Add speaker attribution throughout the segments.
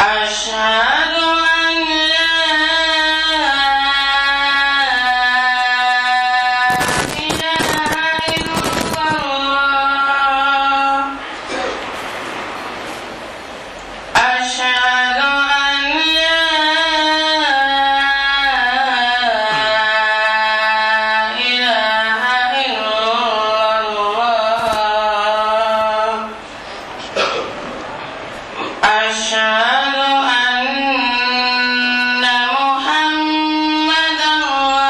Speaker 1: أشهد أن لا إله إلا الله أشهد أن لا إله إلا الله أشهد أن محمدا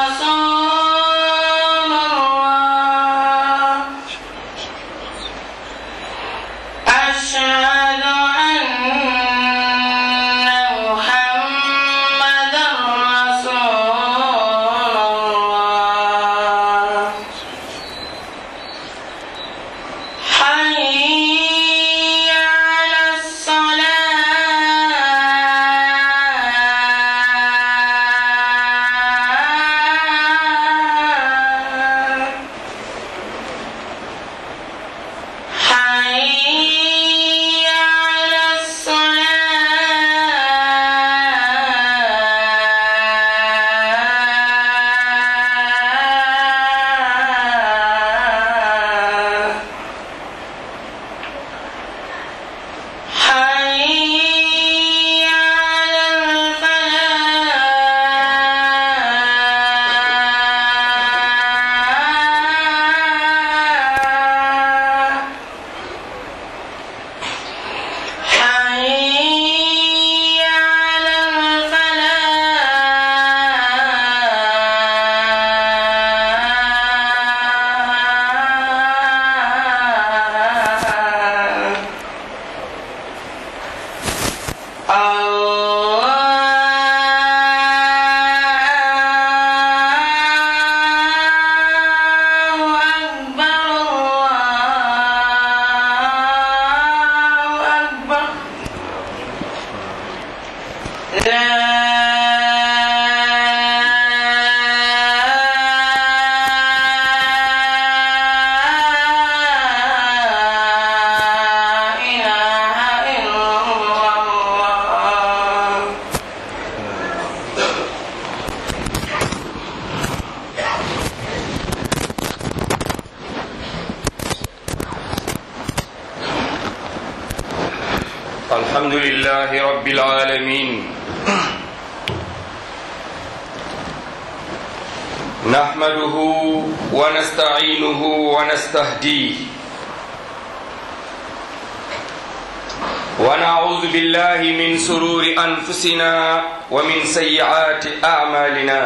Speaker 1: رسول الله أشهد أن محمدا رسول الله حي على الصلاة حي على الصلاة حي على الفلاح حي على الفلاح الله أكبر الله أكبر لا إله إلا الله
Speaker 2: الحمد لله رب العالمين نحمده ونستعينه ونستهديه ونعوذ بالله من سرور أنفسنا ومن سيئات أعمالنا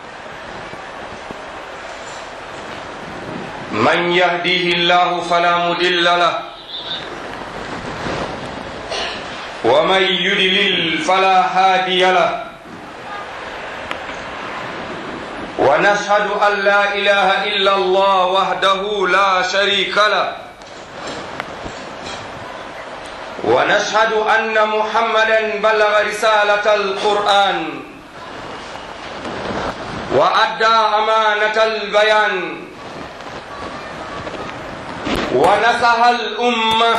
Speaker 2: من يهديه الله فلا مضل له ومن يدلل فلا هادي له ونشهد أن لا إله إلا الله وحده لا شريك له ونشهد أن محمدا بلغ رسالة القرآن وأدى أمانة البيان ونصح الأمة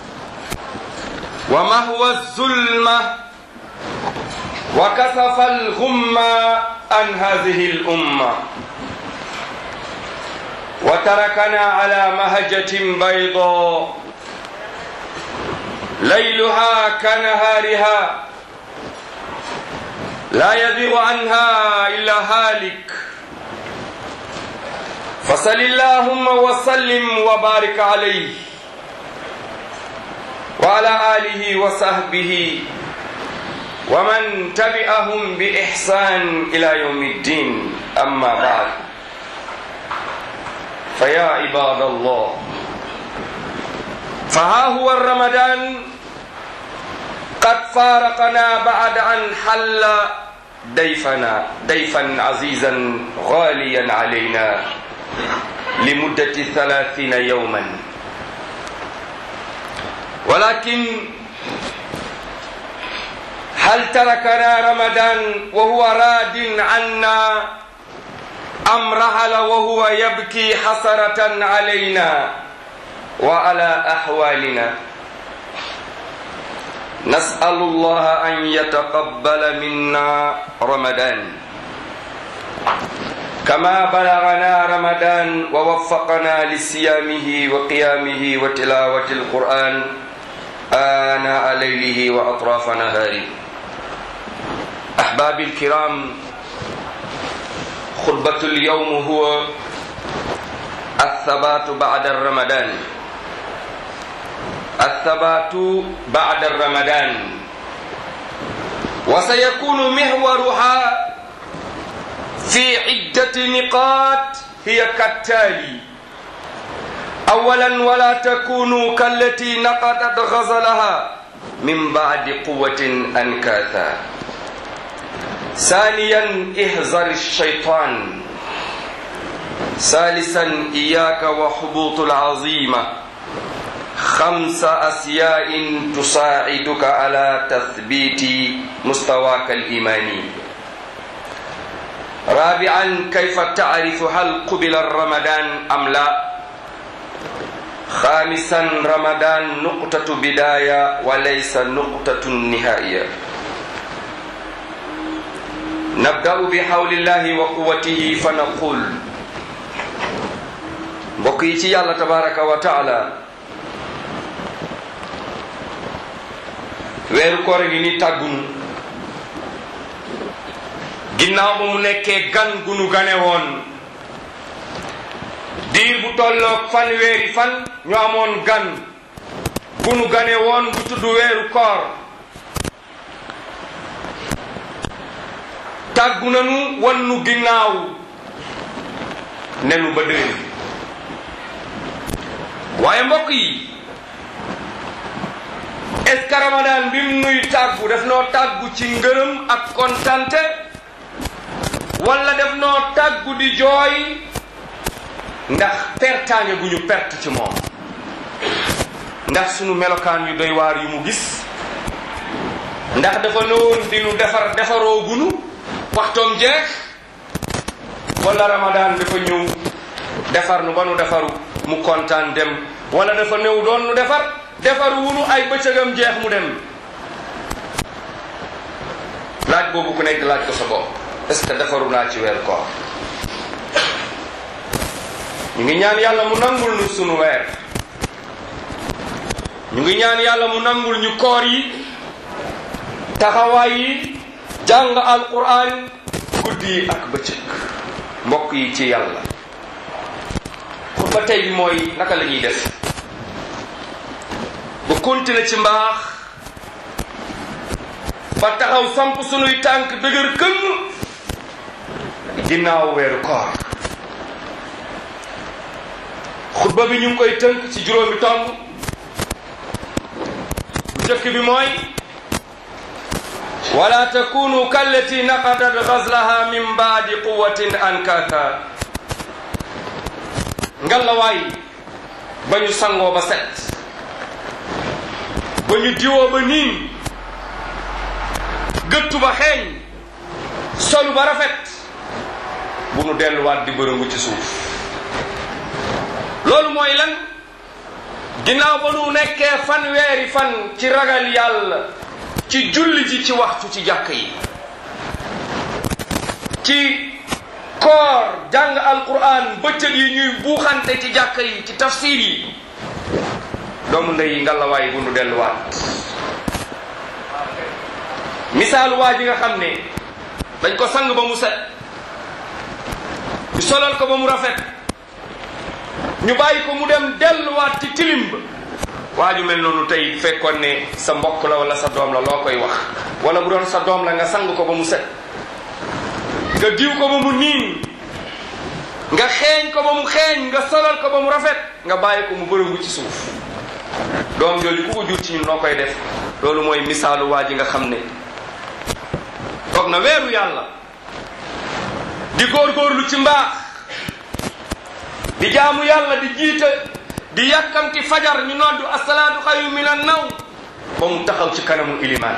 Speaker 2: ومهو الظلمة وكشف الغمة عن هذه الأمة وتركنا على مهجة بيضاء ليلها كنهارها لا يزيغ عنها إلا هالك فصل اللهم وسلم وبارك عليه وعلى آله وصحبه ومن تبعهم بإحسان إلى يوم الدين أما بعد فيا عباد الله فها هو الرمضان قد فارقنا بعد أن حل ضيفنا ضيفا عزيزا غاليا علينا لمدة ثلاثين يوما ولكن هل تركنا رمضان وهو راد عنا أم رحل وهو يبكي حسرة علينا وعلى أحوالنا نسأل الله أن يتقبل منا رمضان كما بلغنا رمضان ووفقنا لصيامه وقيامه وتلاوة القرآن آناء ليله وأطراف نهاره أحبابي الكرام خطبة اليوم هو الثبات بعد الرمضان الثبات بعد الرمضان وسيكون محورها في عدة نقاط هي كالتالي أولا ولا تكونوا كالتي نقضت غزلها من بعد قوة أنكاثا ثانيا احذر الشيطان ثالثا إياك وحبوط العظيمة خمس أشياء تساعدك على تثبيت مستواك الإيماني رابعا كيف تعرف هل قبل الرمضان أم لا خامسا رمضان نقطة بداية وليس نقطة نهاية نبدأ بحول الله وقوته فنقول mbokk yi ci yàlla tabaraka wa taala weeru koor gi ni tàggunu ginnaaw ba mu nekkee gan gu nu gane woon diir bu tolloog fan weeri fan ñu amoon gan gu nu gane woon bu tudd weeru koor tàggu nanu wan nu ginnaaw nenu ba déwén waaye mbokk yi est-ce que ramadan bi mu nuy tàggu def noo tàggu ci ngërëm ak kontante wala def noo tàggu di jooy ndax pertaange gu ñu perte ci moom ndax sunu melokaan yu doy waar yu mu gis ndax dafa nëwoon di nu defar defaroo gunu waxtoom jeex wala ramadan dafa ñëw defar nu ba nu defaru mu kontaan dem wala dafa néew doon nu defar defar wunu ay bëccëgam jeex mu dem laaj boobu ku nekk laaj ko sa bopp est-ce que defaru naa ci weer koor ñu ngi ñaan yàlla mu nangul nu sunu weer ñu ngi ñaan yàlla mu nangul ñu koor yi taxawaay yi jàng alquran guddi yi ak bëccëg mbokk yi ci yàlla xutba tey bi mooy naka la ñuy def ba continuer ci mbaax ba taxaw samp sunuy tànk dëgër këmm ginnaaw weeru koor xutba bi ñu ngi koy tënk ci juróomi tomb bu njëkk bi mooy wala takunu kallati naqadat gazlaha min baadi quwatin ankatha ngalawaay ba ñu sangoo ba set ba ñu diwoo ba niin gëttu ba xeeñ solu ba rafet bu nu delluwaat di bërëngu ci suuf loolu mooy lan ginnaaw ba nu nekkee fanweeri fan ci ragal yàlla ci julli ji ci waxtu ci jàkk yi ci koor jàng alquran bëccëg yi ñuy buuxante ci jàkk yi ci tafsir yi doomu ndey yi ngalawaay bu nu delluwaat misaal waa ji nga xam ne dañ ko sang ba mu set ñu solal ko ba mu rafet ñu bàyyi ko mu dem delluwaat ci tilim ba waa ju mel noonu tey fekkoon ne sa mbokk la wala sa doom la loo koy wax wala bu doon sa doom la nga sang ko ba mu set nga diw ko ba mu niin nga xeeñ ko ba mu xeeñ nga solal ko ba mu rafet nga bàyyi ko mu bërëngu ci suuf doom jooju ku ko jur ci ñun noo koy def loolu mooy misaalu waa ji nga xam ne toog na weeru yàlla di góorgóorlu ci mbaax di jaamu yàlla di jiite di yàkkamti fajar ñu noddu asalaatu xayu min an naw ba mu taxaw ci kanamu ilimaan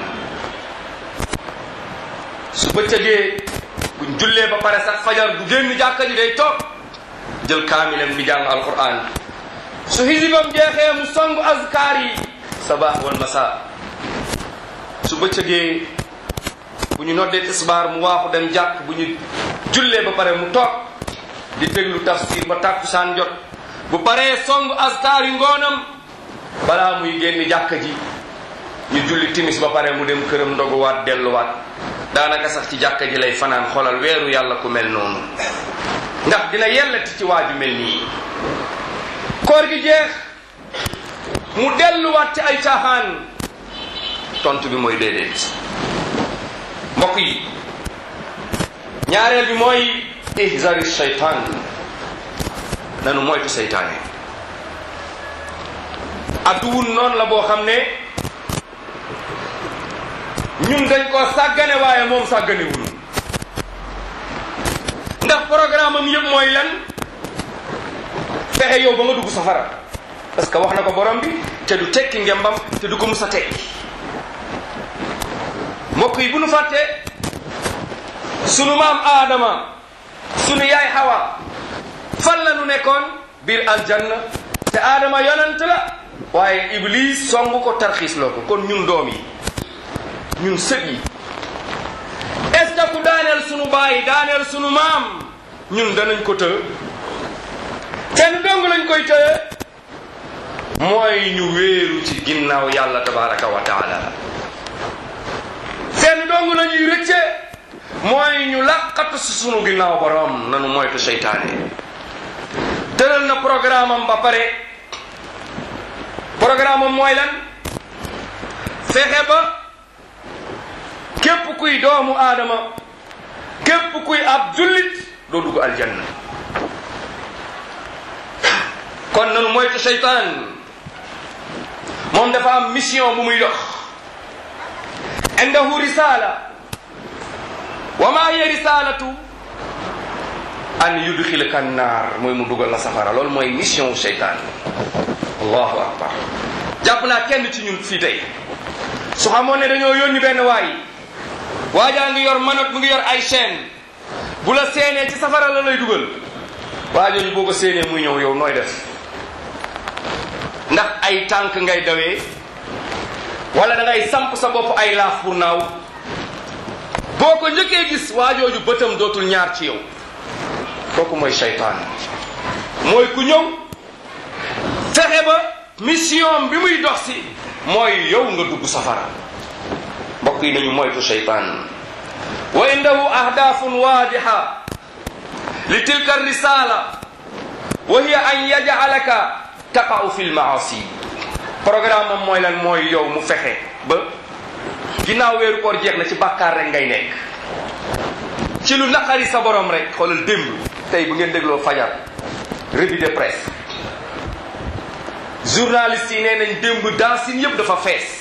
Speaker 2: su bëccëgee buñ jullee ba pare sax fajar bu génn jàkka ji day toog jël kaamilem di jàng alquran su xisibam jeexee mu songu azkaar yi sabaax wal masa su bëccëgee bu ñu noddee tisbaar mu waaxu dem jàkk bu ñu jullee ba pare mu toog di déglu tafsir ba tàkkusaan jot bu paree song askar yu ngoonam balaa muy génn jàkka ji ñu julli timis ba pare mu dem këram ndoguwaat delluwaat daanaka sax ci jàkka ji lay fanaan xoolal weeru yàlla ku mel noonu ndax dina yellati ci waaju mel nii koor gi jeex mu delluwaat ci ay caaxaan tontu bi mooy déedéet mbokk yi ñaareel bi mooy ihzari shaytaan nanu moytu seytaane adduwun noonu la boo xam ne ñun dañ ko sàggane waaye moom sàggane wunu ndax programme am yëpp mooy lan fexe yow ba nga dugg safara parce que wax na ko borom bi te du tekki ngembam te du ko mus a tekki mbokk yi bu nu fàttee sunu maam aadama sunu yaay xawa fan la nu nekkoon biir aljanna te aadama yonant la waaye iblis song ko tarxiis loo ko kon ñun doom yi ñun sët yi est ce que ku daaneel sunu baay daaneel sunu maam ñun danañ ko të kenn dong lañ koy tëye mooy ñu wéeru ci ginnaaw yàlla tabaraka wa taala seen dong la ñuy rëcce mooy ñu làqatu si sunu ginnaaw borom nanu moytu seytaane tëral na programme am ba pare programme am mooy lan fexe ba képp kuy doomu aadama képp kuy ab jullit doo dugg aljanna kon nanu moytu seytaan moom dafa am mission bu muy dox indahu risala wa ma hiya risalatu an yudxilaka naar mooy mu dugal la safara loolu mooy mission wu seytaan allahu akbar jàpp naa kenn ci ñun fii tey su xamoon ne dañoo yónni benn waay waajaa ngi yor manot mu ngi yor ay chaîne bu la seenee ci safara la lay dugal waajooju boo ko séenee muy ñëw yow nooy def ndax ay tànk ngay dawee wala da ngay samp sa bopp ay laaf pour naaw boo ko njëkkee gis waajooju bëtam dootul ñaar ci yow kooku mooy seytaan mooy ku ñëw fexe ba mission bi muy dox si mooy yow nga dugg safara mbokk yi nañu moytu seytaan wa indahu ahdafun waadiha li tilka risala wa hiya an yaj'alaka taqa'u fi lmaasi programme am mooy lan mooy yow mu fexe ba ginnaaw weeru koor jeex na ci bàkkaar rek ngay nekk ci lu naqari sa borom rek xoolal démb tey bu ngeen dégloo fajar revue de presse journaliste yi nee nañ démb dancing yëpp dafa fees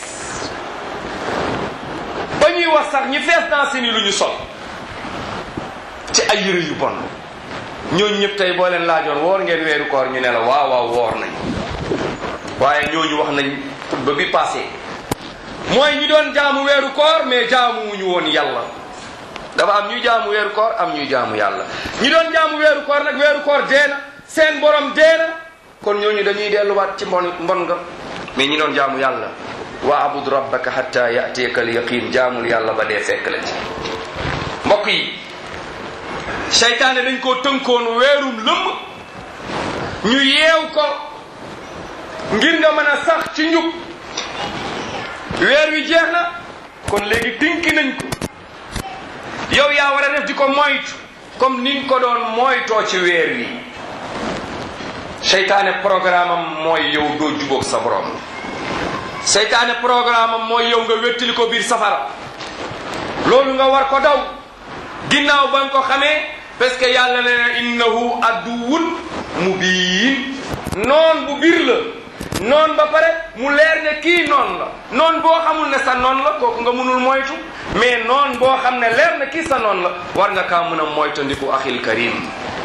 Speaker 2: ba ñuy wax sax ñi fees dancing yi lu ñu sol ci ay yëre yu bon ñooñu ñëpp tey boo leen laajoon woor ngeen weeru koor ñu ne la waaw waaw woor nañ waaye ñooñu wax nañ xutba bi passé mooy ñi doon jaamu weeru koor mais jaamuwuñu woon yàlla dafa am ñuy jaamu weeru koor am ñuy jaamu yàlla ñi doon jaamu weeru koor nag weeru koor dee na seen borom dee na kon ñooñu dañuy delluwaat ci mbon mbon nga mais ñi doon jaamu yàlla wa abud rabbaka hatta yatiyaka al yaqin jaamul yàlla ba dee fekk la ci mbokk yi seytaane dañ koo tënkoon weerum lëmm ñu yeew ko ngir nga mën a sax ci njub weer wi jeex na kon léegi tinki nañ ko yow yaa war a def di ko moytu comme ni nga ko doon moytoo ci weer wi seytaane programme am mooy yow doo jubóog sa borom seytaane programme am mooy yow nga wettili ko biir safara loolu nga war ko daw ginnaaw ba nga ko xamee parce que yàlla nee na innahu adduwun mubiin noon bu biir la noon ba pare mu leer ne kii noon la noon boo xamul ne sa noon la kooku nga mënul moytu mais noon boo xam ne leer na kii sa noon la war nga kaa mën a moytandiku axil karim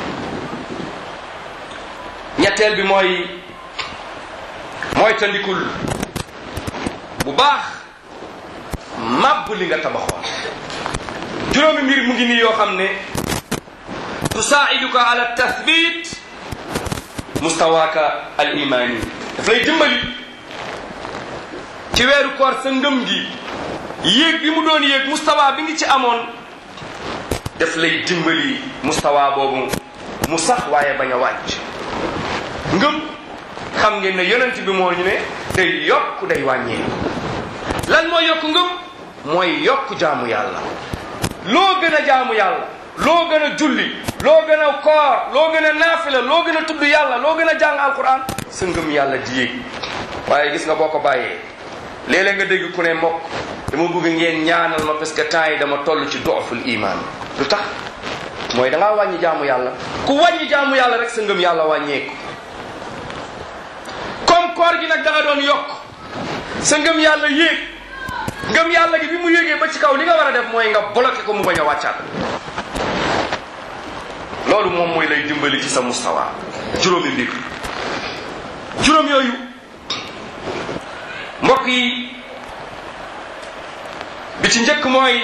Speaker 2: ñetteel bi mooy moytandikul bu baax màbb li nga tabaxoon juróomi mbir mu ngi nii yoo xam ne tusaa'iduka ala tathbit mustawaaka al imani daf lay dimbali ci weeru koor sa ngëm gi yéeg bi mu doon yéeg mustawa bi ngi ci amoon def lay dimbali mustawa boobu mu sax waaye bañ a wàcc ngëm xam ngeen ne yonent bi moo ñu ne day yokk day wàññeeku lan mooy yokk ngëm mooy yokk jaamu yàlla loo gën a jaamu yàlla loo gën a julli loo gën a koor loo gën a naafila loo gën a tudd yàlla loo gën a jàng alquran sa ngëm yàlla di yéeg waaye gis nga boo ko bàyyee léeg-léeg nga dégg ku ne mbokk dama bëgg ngeen ñaanal ma parce que temps yi dama toll ci dooful iman lu tax mooy da ngaa wàññi jaamu yàlla ku wàññi jaamu yàlla rek sa ngëm yàlla wàññeeku comme koor gi nag da nga doon yokk sa ngëm yàlla yéeg ngëm yàlla gi bi mu yéegee ba ci kaw li nga war a def mooy nga bloqué ko mu bañ a wàccaat loolu moom mooy lay dimbali ci sa mustawa juróomi mbir juróom yooyu mbokk yi bi ci njëkk mooy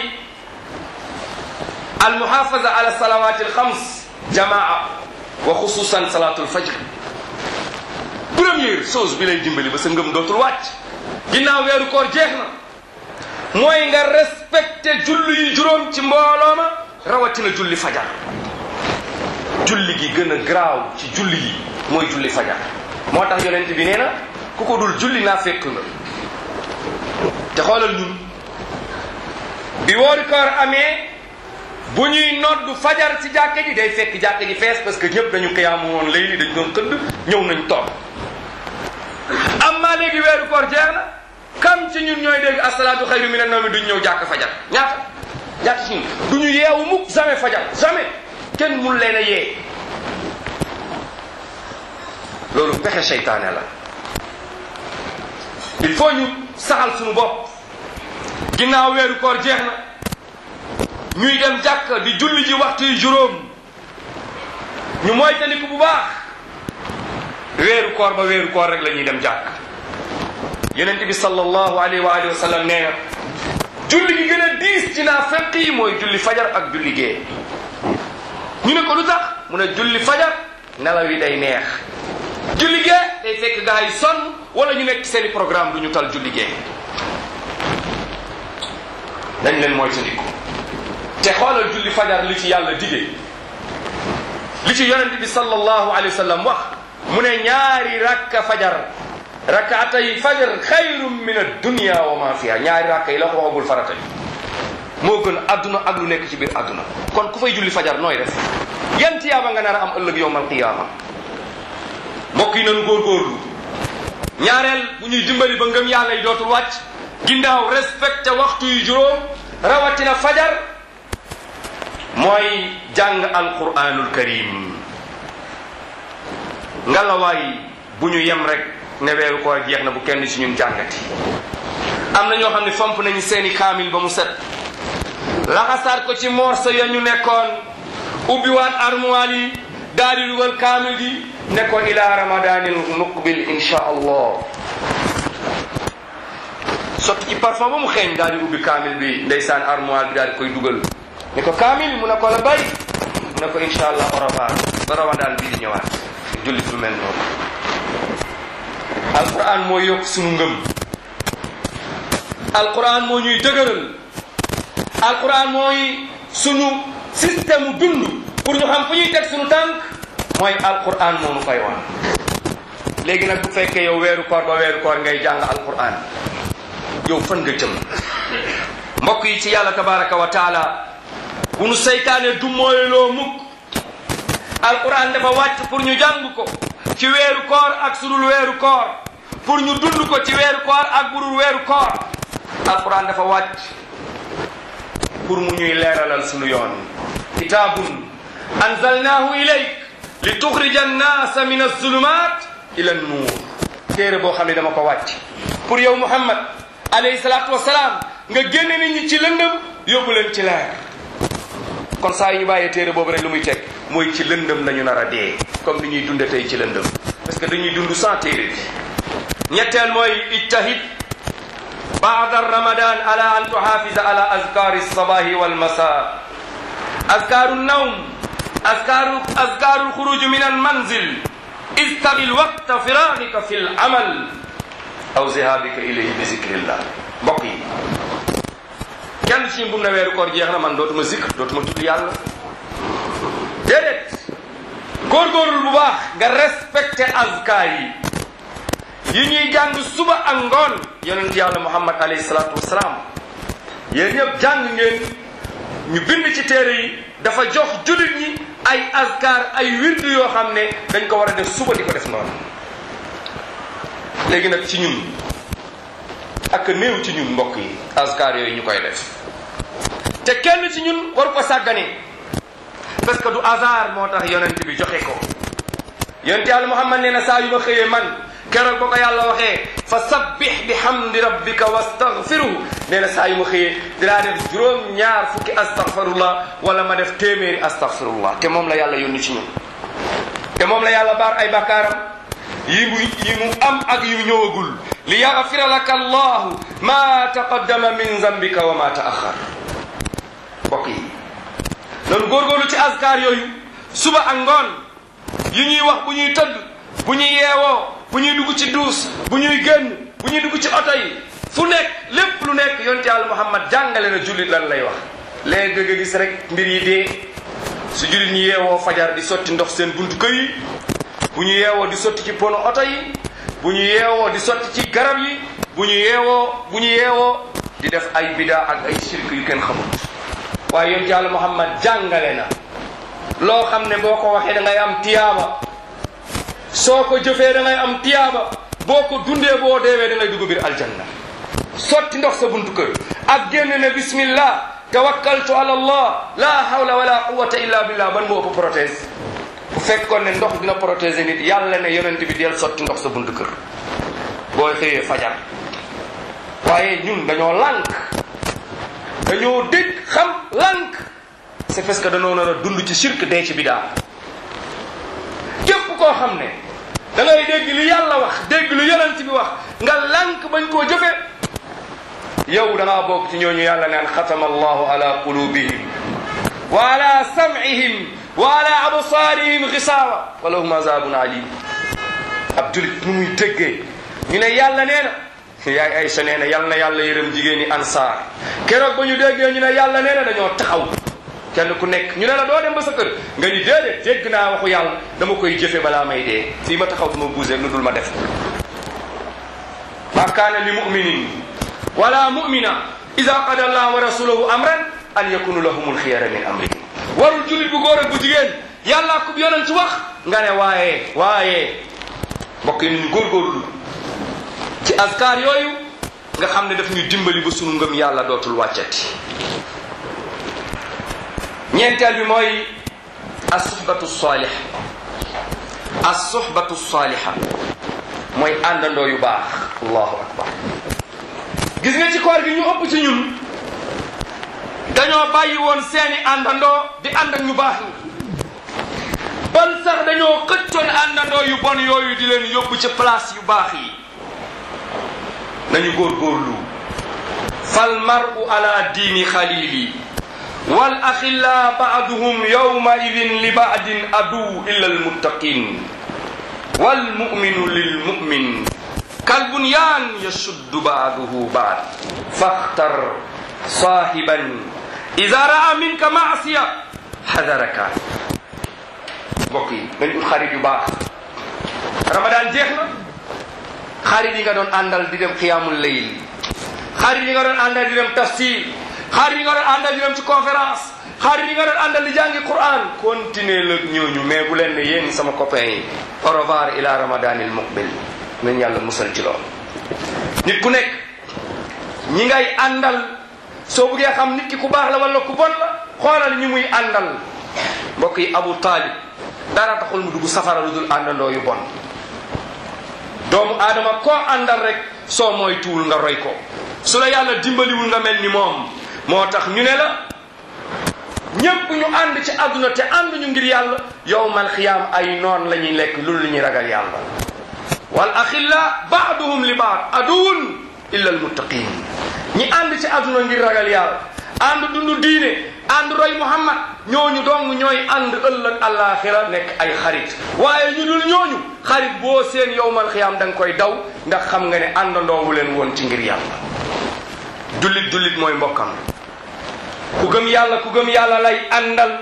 Speaker 2: almuhafaza ala salawati alxams jamaa wa xususan salatu alfajr première chose bi lay dimbali ba sa ngëm dootul wàcc ginnaaw weeru koor jeex na mooy nga respecté julli yi juróom ci mbooloo ma rawatina julli fajar julli gi gën a garaaw ci julli yi mooy julli fajar moo tax yonent bi nee na ku ko dul julli naa fekk nga te xoolal ñun bi woori koor amee bu ñuy noddu fajar ci jàkke ji day fekk jàkke ji fees parce que ñëpp dañu xiyaamu woon léegi dañ doon xëdd ñëw nañ toog amma léegi weeru koor jeex na kam ci ñun ñooy dégg asalaatu xayru mina nawmi duñ ñëw jàkk fajar ñaata ñaata ci ñun du ñu yeewu mukk jamais fajar jamais kenn mun leen a yee loolu pexe seytaane la il faut ñu saxal suñu bopp ginnaaw weeru koor jeex na ñuy dem jàkk di julli ji waxtu yu juróom ñu moytandiku bu baax weeru koor ba weeru koor rek la ñuy dem jàkk yonent bi sallallahu alayhi wa alihi wa sallam nee na julli gi gën a diis ci naa fekk yi mooy julli fajar ak julli gee ñu ne ko lu tax mu ne julli fajar nelaw yi day neex julli gee day fekk gaa yi sonn wala ñu nekk seeni programme du ñu tal julli gee dañ leen mooy tandiku te xoolal julli fajar li ci yàlla dige li ci yonent bi sallallahu alayhi wa sallam wax mu ne ñaari rakka fajar rakkaatay fajar xayrun min addunia wa ma fiha ñaari rakka yi la ko waxagul farata bi moo gën adduna ak lu nekk ci biir adduna kon ku fay julli fajar nooy def yan tiyaaba nga nar a am ëllëg yowmal qiyaama mbokk yi nañu góorgóorlu ñaareel bu ñuy dimbali ba ngëm yàlla yi dootul wàcc ginnaaw respecté waxtu yu juróom rawatina fajar mooy jàng alquranul karim ngalawaay bu ñu yem rek ne weeru koor jeex na bu kenn ci ñun jàngati am na ñoo xam ne fomp nañu seeni kaamil ba mu set laxasaat ko ci morso ya ñu nekkoon ubbiwaat armoire yi daal di dugal kaamil gi nekkoon ila ramadanil muqbil insha allah sotti ci parfum ba mu xeeñ daal di ubbi kaamil bi ndeysaan armoire bi daal di koy dugal ne ko kaamil mu ne ko la bay mu ne ko insha allah au revoir ba ramadan bii di ñëwaat jullit lu mel noonu alquran moo yokk sunu ngëm alquran moo ñuy dëgëral alquran mooy sunu système dund pour ñu xam fu ñuy teg sunu tànk mooy alquran moo nu koy wan léegi nag bu fekkee yow weeru koor ba weeru koor ngay jàng alquran yow fan nga jëm mbokk yi ci yàlla tabaraka wa taala bu nu seytaane du mooyloo mukk alquran dafa wàcc pour ñu jàng ko ci weeru koor ak sudul weeru koor pour ñu dund ko ci weeru koor ak budul weeru koor alquran dafa wàcc pour mu ñuy leeralal sunu yoon kitaabun anzalnaahu ilayk li tuxrija annaasa min alzulumat ila annuur téere boo xam ne dama ko wàcc pour yow muhammad alayhi salaatu wasalaam nga génne nit ñi ci lëndëm yóbbu leen ci leer kon saa yu ñu bàyyee téere boobu rek lu muy teg mooy ci lëndëm lañu nar a dee comme ni ñuy dunde tey ci lëndëm parce que dañuy dund sans téere bi ñetteel mooy ijtahid baada ramadan ala an tuhafisa ala azkari alsabahi walmasa azkaru nawm azkaru azkaru alxuruj min almanzil istabil waqta firagika fi alamal aw zihabika ilayhi bi zikrillah mbokk yi ci ñun bu mu ne weeru koor jeex na man dootuma zikr dootuma tudd yàlla déedéet góorgóorlu bu baax nga respecté azkar yi yi ñuy jàng suba ak ngoon yonent yàlla muhammad alayhi salaatu wasalaam yéen ñëpp jàng ngeen ñu bind ci téere yi dafa jox jullit ñi ay azkar ay wirdu yoo xam ne dañ ko war a def suba di ko def noonu léegi nag ci ñun ak néew ci ñun mbokk yi azkar yooyu ñu koy def te kenn ci ñun waru ko sàggane parce que du hasard moo tax yonent bi joxe ko yonent yàlla muhammad nee na saa yu ma xëyee man keroog ba ko yàlla waxee fa sabbih bi hamdi rabbika wastaghfiruhu nee na saa yu ma xëyee dinaa def juróom ñaar fukki astaghfirullah wala ma def téeméeri astaghfirullah te moom la yàlla yónni ci ñun te moom la yàlla baar ay bakkaaram yi mu yi mu am ak yu ñëwagul li yaghfira laka allahu ma taqaddama min zambika wa ma taaxar mbokk yi loolu góorgóorlu ci askar yooyu suba ak ngoon yi ñuy wax bu ñuy tëdd bu ñuy yeewoo bu ñuy dugg ci duus bu ñuy génn bu ñuy dugg ci oto yi fu nekk lépp lu nekk yonte yàlla muhammad jàngale na jullit lan lay wax léegi nga gis rek mbir yi dee su jullit ñi yeewoo fajar di sotti ndox seen buntu kër yi bu ñu yeewoo di sotti ci pono oto yi bu ñu yeewoo di sotti ci garab yi bu ñu yeewoo bu ñu yeewoo di def ay bidaa ak ay shirk yu kenn xamul waaye yonte yàlla muhammad jàngale na loo xam ne boo ko waxee da ngay am tiyaaba soo ko jëfee da ngay am tiyaaba boo ko dundee boo deewee da ngay dugg biir aljanna sotti ndox sa buntu kër ak génn ne bismillah tawakkaltu ala allah la hawla wala quwata illa billah ban moo ëpp prothèse bu fekkoon ne ndox dina protéger nit yàlla ne yonent bi del sotti ndox sa buntu kër booy xëyee fajar waaye ñun dañoo lànk dañoo dégg xam lànk c'est parce que dañoo nar a dund ci shirk dee ci bidaa képp koo xam ne da ngay dégg li yàlla wax dégg lu yonent bi wax nga lànk bañ koo jëfe yow da ngaa bokk ci ñooñu yàlla naan xatama allahu ala qulubihim wa ala sam'ihim wa ala absaarihim gisaawa wa lahum azabun alim ab julit nu muy déggee ñu ne yàlla nee na yaay Aysa nee na yal na yàlla yërëm jigéen ñi ansaar keroog ba ñu déggee ñu ne yàlla nee na dañoo taxaw kenn ku nekk ñu ne la doo dem ba sa kër nga ni déedéet dégg naa waxu yàlla dama koy jëfe balaa may dee fii ma taxaw duma buuse lu dul ma def ma kaana li muminin wala mumina ida qada allah wa rasuluhu amran an yakunu lahumul xiyara min amrihim warul julit bu góor ak bu jigéen yàlla ku yonent wax nga ne waaye waaye mbokk yi ñu góorgóorlu ci askar yooyu nga xam ne daf ñu dimbali ba sunu ngëm yàlla dootul wàccati ñeenteel bi mooy assuhbatu salih assuhbatu saliha mooy àndandoo yu baax allahu akbar gis nga ci koor gi ñu ëpp ci ñun dañoo bàyyi woon seeni àndandoo di ànd ak ñu baax ñi ban sax dañoo xëccoon àndandoo yu bon yooyu di leen yóbbu ci place yu baax yi nañu góorgóorlu fal maru ala diini xalili wal axilla baaduhum yawma idin li baadin adu illa almuttaqin wal muminu lil mumin kal bunyan yashuddu baaduhu baad faxtar saahiban ida raa minka maasiya xadaraka mbokk yi nañ ut xarit yu baax ramadan jeex na xarit yi nga doon àndal di dem xiyaamul layl xarit yi nga doon àndal di dem tafsir xarit yi nga doon àndal di dem ci conférence xarit yi nga doon àndal di jàngi quran continuer la ñooñu mais bu leen ne yéen sama copain yi au revoir ila ramadanil muqbil nañ yàlla musal ci loolu nit ku nekk ñi ngay àndal soo buggee xam nit ki ku baax la wala ku bon la xoolal ñi muy àndal mbokk yi abu taalib dara taxul mu dugg safara lu dul àndandoo yu bon doomu aadama koo àndal rek soo mooy tuul nga roy ko su la yàlla dimbaliwul nga mel ni moom moo tax ñu ne la ñépp ñu ànd ci àdduna te ànduñu ngir yàlla yowmal xiyaam ay noon la ñuy lekk lu lu ñuy ragal yàlla wal axilla baaduhum li baad aduwun illa almuttaqin ñi ànd ci àdduna ngir ragal yàlla ànd dundu diine ànd roy muhammad ñooñu dong ñooy ànd ëllëg àllaaxira nekk ay xarit waaye ñu dul ñooñu xarit boo seen yowmal xiyaam da nga koy daw ndax xam nga ne àndandoowu leen woon ci ngir yàlla jullit jullit mooy mbokkam ku gëm yàlla ku gëm yàlla lay àndal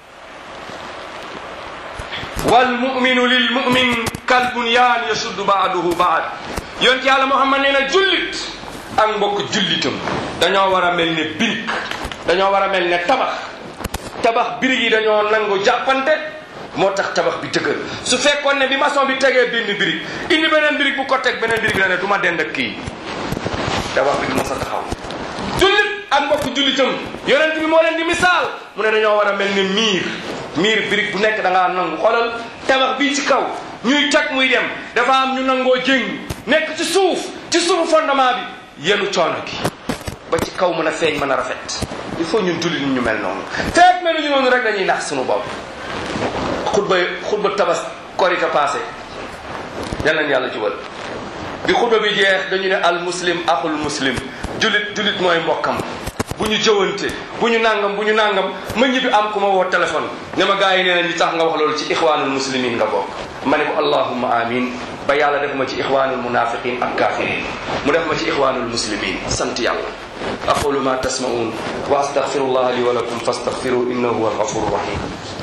Speaker 2: wal muminu lil mumin kal bunyaan yasuddu baaduhu baad yonent yàlla muhammad nee na jullit ak mbokk jullitam dañoo war a mel ne birig dañoo war a mel ne tabax tabax birig yi dañoo nangu jàppante moo tax tabax bi dëgër su fekkoon ne bi maçon bi tegee benn birig indi beneen birig bu ko teg beneen birig la ne du ma dend ak kii tabax bi du ma sa taxaw jullit ak mbokk jullitam yonent bi moo leen di misaal mu ne dañoo war a mel ne miir miir birig bu nekk da ngaa nangu xoolal tabax bii ci kaw ñuy teg muy dem dafa am ñu nangoo jéng nekk ci suuf ci suufu fondement bi yenu coono gi ba ci kaw mën a feeñ mën a rafet il faut ñun jullit ñu mel noonu feek mel ñu noonu rek dañuy nax suñu bopp xutba xutba tabas korite passé yal nañ yàlla jubal bi xutba bi jeex dañu ne al muslim axul muslim jullit jullit mooy mbokkam bu ñu jëwante bu ñu nangam bu ñu nangam ma ñibbi am ku ma woo téléphone ne ma gars yi nee nañ li tax nga wax loolu ci ixwaanul muslimin nga bokk ma ne ko allahumma amin ba yàlla def ma ci ixwaanul munafiqin ak kafirin mu def ma ci ixwaanul muslimin sant yàlla aqulu ma tasma'un wa astaghfirullah li wa lakum fastaghfiru innahu huwa alghafur rahim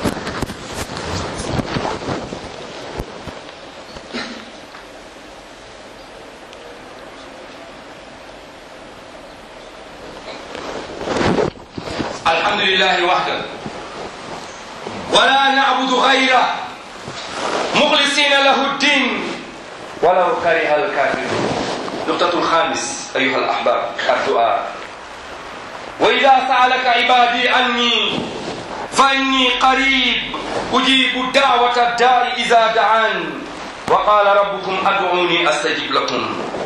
Speaker 2: الحمد لله وحده ولا نعبد غيره مخلصين له الدين ولو كره الكافرون نقطة الخامس أيها الأحباب الدعاء وإذا سألك عبادي عني فإني قريب أجيب دعوة الدار إذا دعان وقال ربكم أدعوني أستجب لكم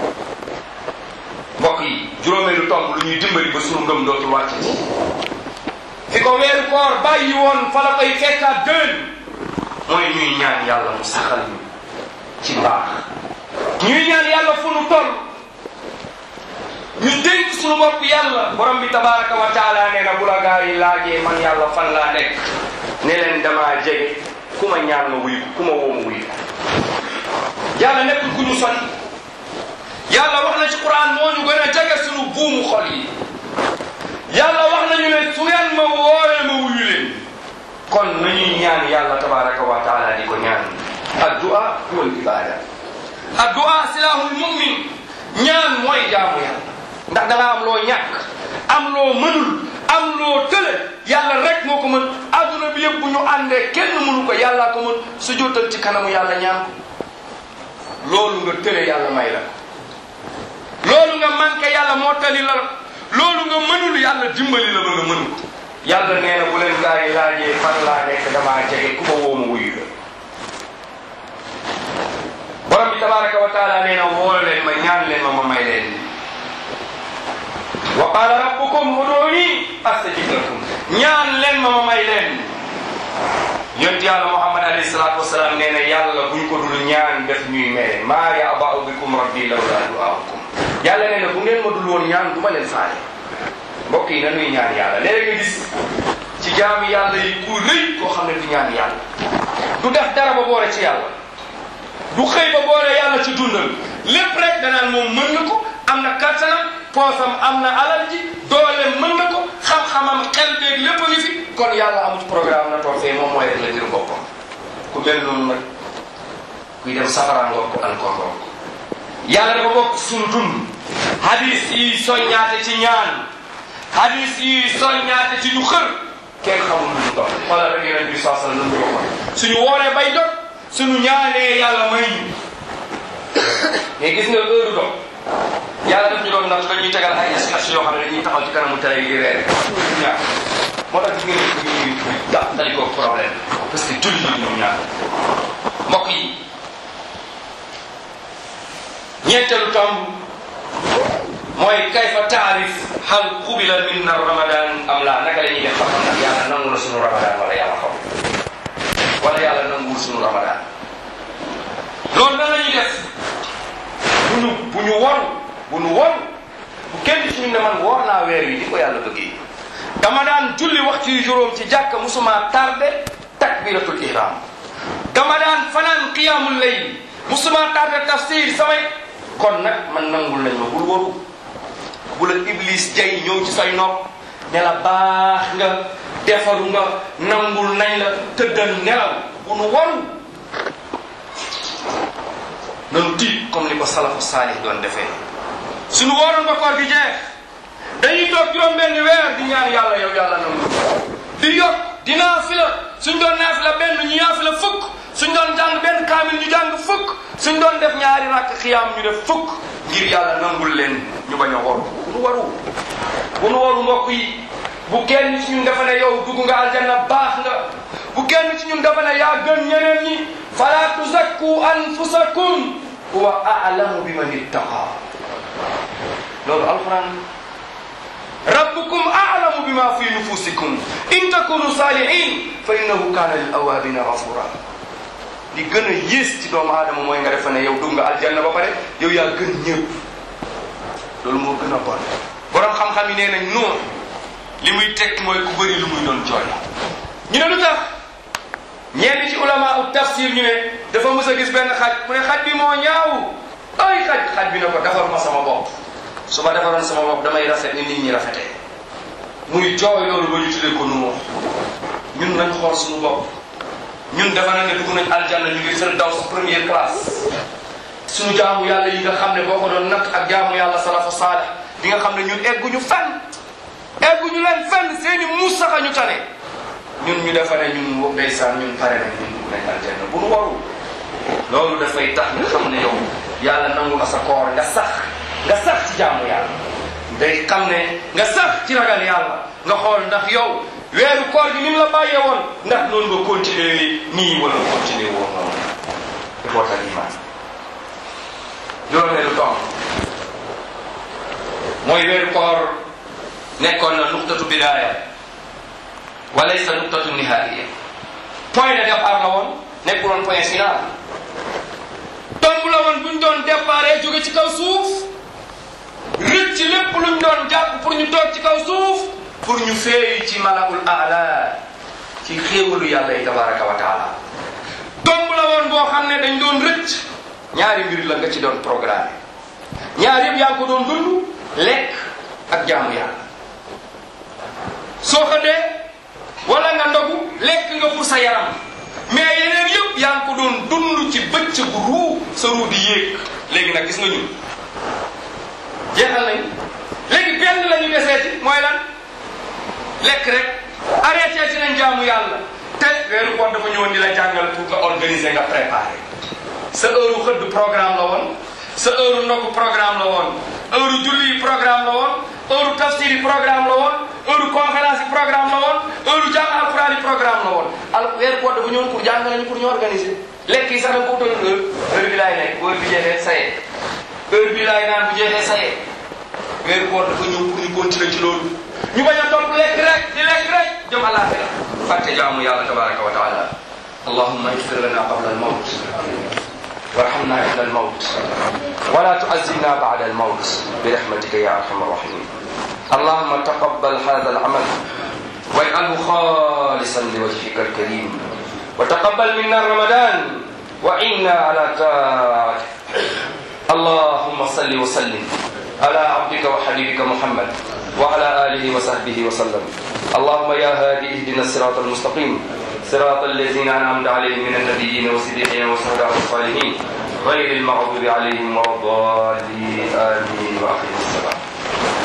Speaker 2: mbokk yi juróomeelu tomb lu ñuy dimbali ba sunu ngëm dootul wàcc fi ko weeru koor bàyyi woon fa la koy fekkaat dën mooy ñuy ñaan yàlla mu saxal ñu ci mbaax ñuy ñaan yàlla fu nu toll ñu dénk sunu bopp yàlla borom bi tabaraka wa taala nee na bu la gaa yi laajee man yàlla fan laa nekk ne leen damaa jege ku ma ñaan ma wuyu ku ma woo ma wuyu yàlla nekkul ku ñu sori yàlla wax na ci quran moo ñu gën a jege sunu buumu xol yi yàlla wax nañu ne su ngeen ma woowee ma wuyu leen kon nañuy ñaan yàlla tabaraka wa taala di ko ñaan addua huwa ibada addua silahul mumin ñaan mooy jaamu yàlla ndax da nga am loo ñàkk am loo mënul am loo tële yàlla rek moo ko mën adduna bi yëpp bu ñu àndee kenn mënu ko yàllaa ko mën su jotal ci kanamu yàlla ñaan ko loolu nga tële yàlla may la loolu nga manqué yàlla moo tali la loolu nga mënul yàlla dimbali la ba nga mën ko yàlla nee na bu leen gaa yi laajee fan laa nekk damaa jege ku ma woo ma wuyu la borom bi tabaraka wa taala nee na woo leen ma ñaan leen ma ma may leen wa qala rabbukum uduni astajib lakum ñaan leen ma ma may leen yonent yàlla muhammad alayhi salatu wasalaam nee na yàlla buñ ko dul ñaan def ñuy mere maa yaba'u bikum rabbi lawla du'aakum yàlla nee na bu ngeen ma dul woon ñaan du ma leen faale mbokk yi nanuy ñaan yàlla léeg nga gis ci jaami yàlla yi ku rëy koo xam ne du ñaan yàlla du def dara ba boole ci yàlla du xëy ba boole yàlla ci dundal lépp rek danaan moom mën na ko am na kattanam poosam am na alal ji doole mën na ko xam-xamam xel beeg lépp a ngi fi kon yàlla amut programme na toog fee moom mooy rek la ngir boppam ku mel noonu nag kuy dem safara ngoog ko encore ngoog yàlla dafa bokk suñu dund hadis yi soññaate ci ñaan hadis yi soññaate ci ñu xër kenn xamul lu ñu dox xoolal rek yeneen bi saa sallam lu ñu waxoon suñu wooree bay dog suñu ñaanee yàlla may ñu mais gis nga heure dog yàlla daf ñu doon ndax dañuy tegal ay sketch yoo xam ne dañuy taxaw ci kanamu télé yi di reer ñaar moo tax gis ngeen ni ñuy da dañ ko problème parce que julli yi ñoom ñaar mbokk yi ñeenteelu tomb mooy kayfa taarif hal qubila minna ramadan am la naka la ñuy def ba xam nag yàlla nangu na sunu ramadan wala yàlla xam wala yàlla nanguwul sunu ramadan loolu nan la ñuy def bu ñu bu ñu won bu ñu won bu kenn ci ñu ne man woor naa weer wi di ko yàlla bëggee dama daan julli waxtu yu juróom ci jàkka musuma tardé takbiratul ihram dama daan fanaan qiyamul layl musuma tardé tafsir samay kon nag man nangul nañ ma bul waru bu la iblis jay ñëw ci say nopp ne la baax nga defaru nga nangul nañ la tëddal nelaw bu nu waru nanu tiit comme ni ko salafu saalih doon defee suñu wooroon ba koor gi jeex dañuy toog juróom benn weer di ñaan yàlla yow yàlla nangu di yokk di naafila suñ doon naafila benn ñu naafila fukk suñ doon jàng benn kaamil ñu jàng fukk suñ doon def ñaari rakk xiyaam ñu def fukk ngir yàlla nangul leen ñu bañ a waru bu nu waru bu nu waru mbokk yi bu kenn ci ñun dafa ne yow dugg nga aljanna baax nga bu kenn ci ñun dafa ne yaa gën ñeneen ñi fala tuzakku anfusakum huwa a'lamu biman ittaqa loolu alquran rabbukum a'lamu bima fi nufusikum in takunu salihin fa innahu kana lil awabina ghafura li gën a yées ci doomu aadama mooy nga defa ne yow dugg nga aljanna ba pare yow yaa gën ñëpp loolu moo gën a bon borom xam-xam yi nee nañ noonu li muy tekk mooy ku bëri lu muy doon jooy ñu ne lu tax ñenn ci ulama u tafsir ñu ne dafa mës a gis benn xaj mu ne xaj bi moo ñaaw ay xaj xaj bi ne ko defar ma sama bopp su ma defaroon sama bopp damay rafet ni nit ñi rafetee muy jooy loolu ba ñu tuddee ko nu ñun nañ xool suñu bopp ñun dafa na ne dugg nañ aljanna ñu ngi firdaws première classe suñu jaamu yàlla yi nga xam ne boo ko doon natt ak jaamu yàlla salafu saalih di nga xam ne ñun egguñu fenn egguñu leen fenn seeni muus sax a ñu tane ñun ñu defa ne ñun wo ndeysaan ñun pare nañ ñun dugg nañ aljanna bu nu waru loolu dafay tax nga xam ne yow yàlla nangu na sa koor nga sax nga sax ci jaamu yàlla day xam ne nga sax ci ragal yàlla nga xool ndax yow weeru koor gi ni mu la bàyyee woon ndax noonu nga continuer nii wala nga continuer woon noonu ixwatal iman juróomeelu tomb mooy weeru koor nekkoon na nuqtatu bidaaya wa laysa nuqtatu nihaaya point de départ la woon nekkuloon point final tomb la woon buñ doon départ jóge ci kaw suuf rëcc ci lépp luñ doon jàpp pour ñu toog ci kaw suuf pour ñu feeyi ci malaul aala ci xéewalu yàlla yi tabaraka wa taala tomb la woon boo xam ne dañ doon rëcc ñaari mbir la nga ci doon programme ñaar yëpp yaa ngi ko doon dund lekk ak jaamu yàlla soo xëddee wala nga ndogu lekk nga pour sa yaram mais yeneen yëpp yaa ngi ko doon dund ci bëccëgu ruu sa ruu di yéeg léegi nag gis nga ñun jeexal nañ léegi benn la ñu deseeti mooy lan lekk rek arrêté ci nañ jaamu yàlla te weeru koor dafa ñëwoon di la jàngal pour nga organiser nga préparer sa heure xëdd programme la woon sa heure ndogu programme la woon heure julli yi programme la woon heure tafsir yi programme la woon heure conférence yi programme la woon heure jàng alquran yi programme la woon al weeru koor dafa ñëwoon pour jàng nañu pour ñu organiser lekk yi sax da nga ko utal heure heure bi laay nekk heure bi jeexee saye heure bi laay naan bu jeexee saye weeru koor dafa ñëw pour ñu continuer ci loolu ñu bañ a topp lekk rek di lekk rek jëm àllaaxira fàtte jaamu yàlla tabaraka wa taala allahumma igfir lana qabla al mawt warhamna inda al mawt wala tu'azzibna ba'da al mawt برحمتك يا ارحم الراحمين اللهم تقبل هذا العمل واجعله خالصا لوجهك الكريم وتقبل منا رمضان وعنا على طاعتك اللهم صل وسلم على عبدك وحبيبك محمد وعلى آله وصحبه وسلم اللهم يا هادي اهدنا الصراط المستقيم صراط الذين أنعمت عليهم من النبيين والصديقين والشهداء والصالحين غير المغضوب عليهم ولا الضالين آمين وآخر السلام